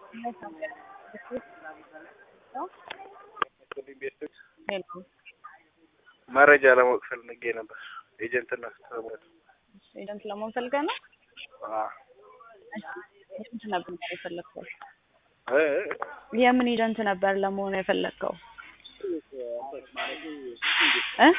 መረጃ ለማወቅ ፈልጌ ነበር። ኤጀንትና ስትመጡ ኤጀንት ለመሆን ፈልገህ ነው? አዎ ኤጀንት ነበር የፈለግከው? እ የምን ኤጀንት ነበር ለመሆን የፈለግከው? እ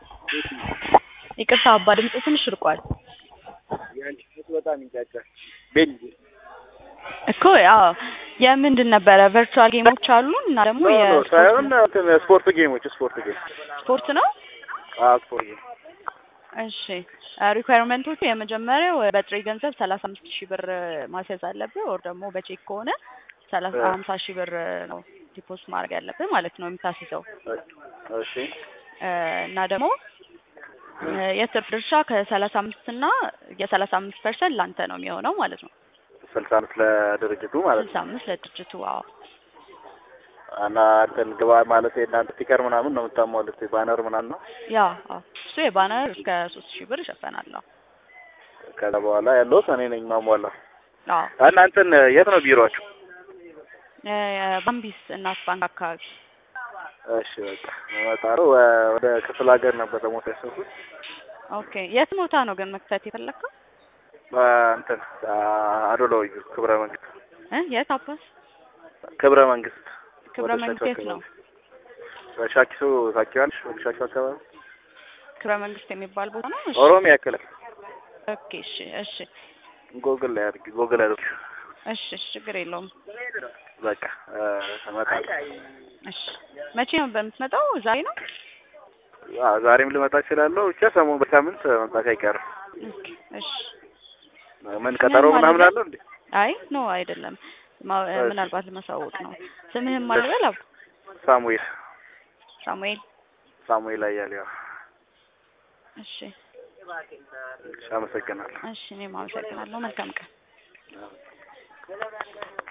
ይቅርታ አባ ድምጽ ትንሽ ርቋል የአንቺ ፊት በጣም ይንጫጫል። ቤት እኮ ያው የምንድን ነበረ ቨርቹዋል ጌሞች አሉ እና ደግሞ ኖ ኖ ሳይሆን የስፖርት እንትን ስፖርት ጌሞች ስፖርት ጌም ስፖርት ነው። አዎ ስፖርት ጌም እሺ ሪኳየርመንቶቹ የመጀመሪያው በጥሬ ገንዘብ ሰላሳ አምስት ሺህ ብር ማስያዝ አለብህ። ኦር ደግሞ በቼክ ከሆነ ሰላሳ እ ሀምሳ ሺህ ብር ነው ዲፖዚት ማድረግ ያለብህ ማለት ነው የምታስይዘው እሺ እ እና ደግሞ እ የትርፍ ድርሻ ከሰላሳ አምስት እና የሰላሳ አምስት ፐርሰንት ለአንተ ነው የሚሆነው ማለት ነው። ስልሳ አምስት ለድርጅቱ ማለት ስልሳ ነው አምስት ለድርጅቱ። አዎ እና እንትን ግባ ማለት የእናንተ ስቲከር ምናምን ነው የምታሟሉት ባነር ምናምን ነው። ያ አዎ እሱ የባነር እስከ ሶስት ሺህ ብር ይሸፈናል። አዎ ከዛ በኋላ ያለሁት እኔ ነኝ ማሟላ። አዎ እና እንትን የት ነው ቢሮአችሁ? እ ባምቢስ እናት ባንክ አካባቢ እሺ በቃ እመጣለሁ። ወደ ክፍለ ሀገር ነበር ደግሞ ያሰብኩት ኦኬ። የት ቦታ ነው ግን መክፈት የፈለግከው? እንትን አዶላዊ ክብረ መንግስት እ የት አባስ ክብረ መንግስት ክብረ ወደ መንግስት ሻኪሶ የት ነው? አካባቢ ሻኪሶ ታውቂዋለሽ? ወደ ሻኪሶ አካባቢ ክብረ መንግስት የሚባል ቦታ ነው። እሺ ኦሮሚያ ክልል ኦኬ። እሺ እሺ ጎግል ላይ አድርጊ ጎግል አድርጊ። እሺ እሺ ችግር የለውም። በቃ እመጣለሁ። እሺ መቼ ነው በምትመጣው? ዛሬ ነው? አዎ ዛሬም ልመጣ እችላለሁ። ብቻ ሰሞኑን በሳምንት መምጣት አይቀርም። ኦኬ እሺ። ምን ቀጠሮ ስምህን ምናምን ማን አለው እንዴ? አይ ኖ አይደለም። ማ- እ እሺ። ምናልባት ለማሳወቅ ነው። ስምህን ማን ልበል? አቡ ሳሙኤል ሳሙኤል። ሳሙኤል አያሌው። እሺ እሺ፣ አመሰግናለሁ። እሺ። እኔም አመሰግናለሁ። መልካም ቀን።